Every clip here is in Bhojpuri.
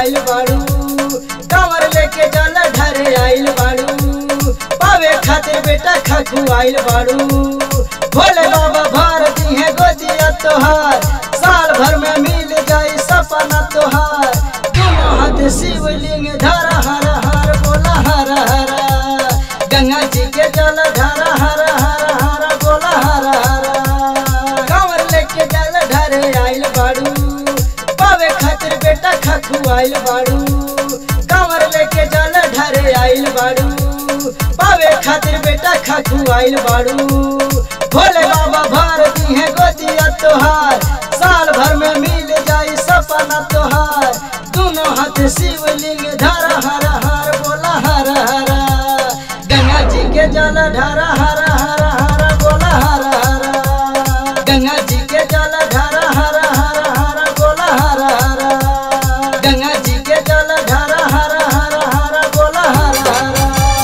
आइल बाड़ू कंवर लेके जल ढरे आइल बाड़ू पावे खातिर बेटा खखु आइल बाड़ू भोले बाबा भर दी है गोदिया तोहार साल भर में मिल जाई सपना तोहार दोनों हाथ शिवलिंग धरा हर हर बोला हर हर गंगा जी के जल धरा हर हर हर बोला हर हर कंवर लेके जल ढरे आइल बाड़ू पावे खातिर बेटा खखु आइल बाड़ू कंवर लेके जल ढरे आइल बाड़ू पावे खातिर बेटा खखु आइल बाड़ू भोले बाबा भर दी है गोदिया तोहार साल भर में मिल जाई सपना तोहार दोनों हाथ शिवलिंग धरा हर हर बोला हर हर गंगा जी के जल ढरा हर हर हर बोला हर हर गंगा जी के जल ढरा हर हर हर बोला हर हर गंगा जी के जल ढरा हर हर हर बोला हर हर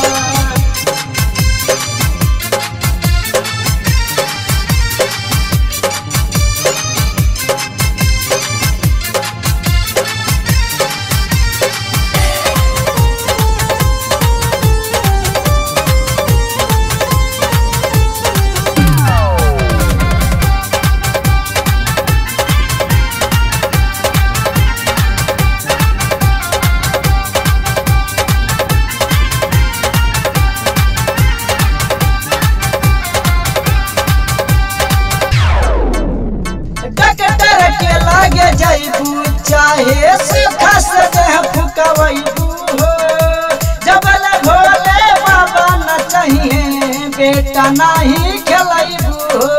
डॉक्टर के लागे जाइबू चाहे सुखा से देह फुकवैबू हो जबल भोले बाबा न चाहिए बेटा नहीं खेलैबू हो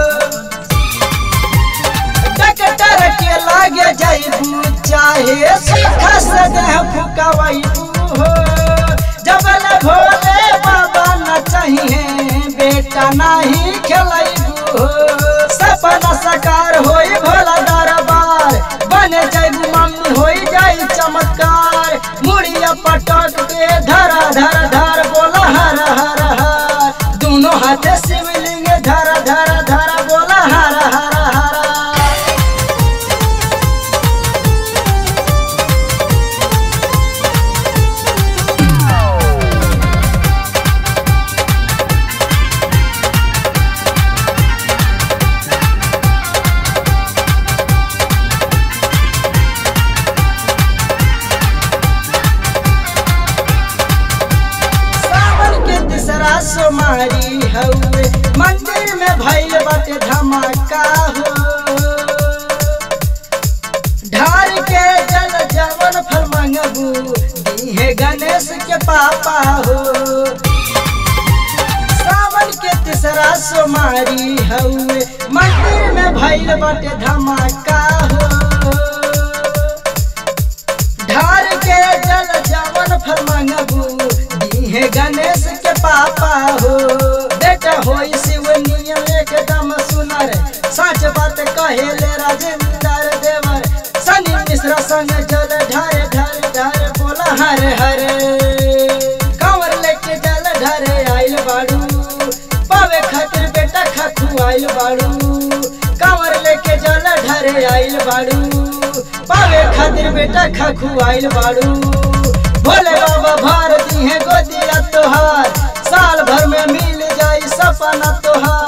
डॉक्टर के लागे जाइबू चाहे सुखा से देह फुकवैबू हो जबल भोले बाबा न चाहिए बेटा नहीं खेलैबू हो सपना साकार होई भोला दरबार बने जाइबू मम्मी होई जाई चमत्कार मुड़िया पटक के धरा धर धर बोला हर हर हर दोनों हाथे शिवलिंग धर धर धर बोला हर हर हर सावन के तीसरा सोमारी हउए मंदिर में भइल बाटे धमाका हो ढार के जल जवन फल मंगबू दीहे गणेश के पापा हो सावन के तीसरा सोमारी हउए मंदिर में भइल बाटे धमाका हो ढार के जल जवन फल मंगबू दीहे गणेश के पापा हो बेटा होई शिव नियम एकदम सुनर सच बात कहेले राजेंद्र देवर सनी मिश्रा संग जल ढारे ढारे ढारे बोला हरे हरे कंवर लेके जल ढारे आइल बाड़ू पावे खातिर बेटा खखु आइल बाड़ू कंवर लेके जल ढारे आइल बाड़ू पावे खातिर बेटा खखु आइल बाड़ू भोले बाबा भारती है गोदिया तोहार साल भर में मिल जाई सपना तोहार